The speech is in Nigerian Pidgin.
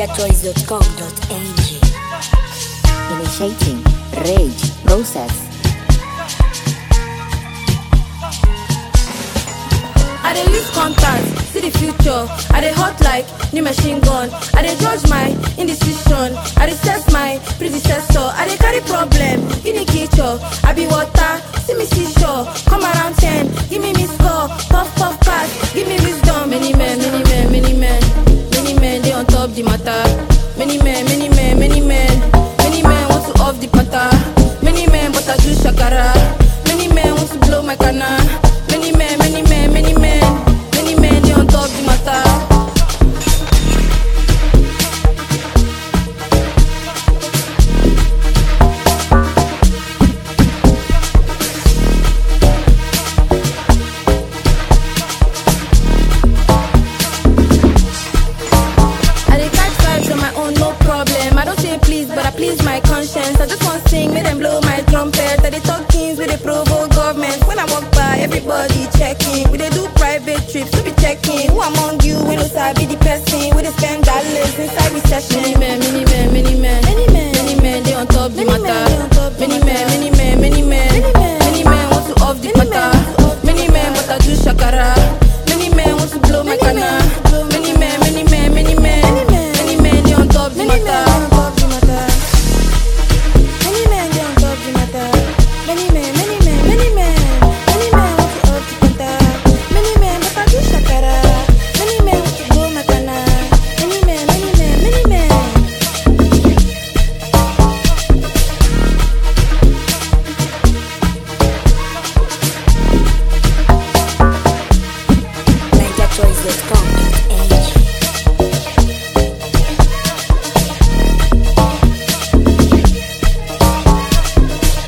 NigerChoice.com.ng. Initiating rage process. I dey use contact, see the future. I dey hot like new machine gun. I dey judge my indecision. I dey test my predecessor. I dey carry problem, in the kitchen. I be water, see me seashore. Come around ten, give me miss call. Puff puff pass, give me wisdom. Many men, many men, many men, many men dey on top the matter. Many men, many men, many men, many men want to off the patter. Many men but I do shakara. Many men want to blow my canna. Many men, many men, many men, many men they on top the matter. I dey catch vibes on my own, no problem. I don't say please, but I please my conscience. I just want sing, make them blow my trumpet. I dey talk things with the provoke government. When I walk by, everybody checking.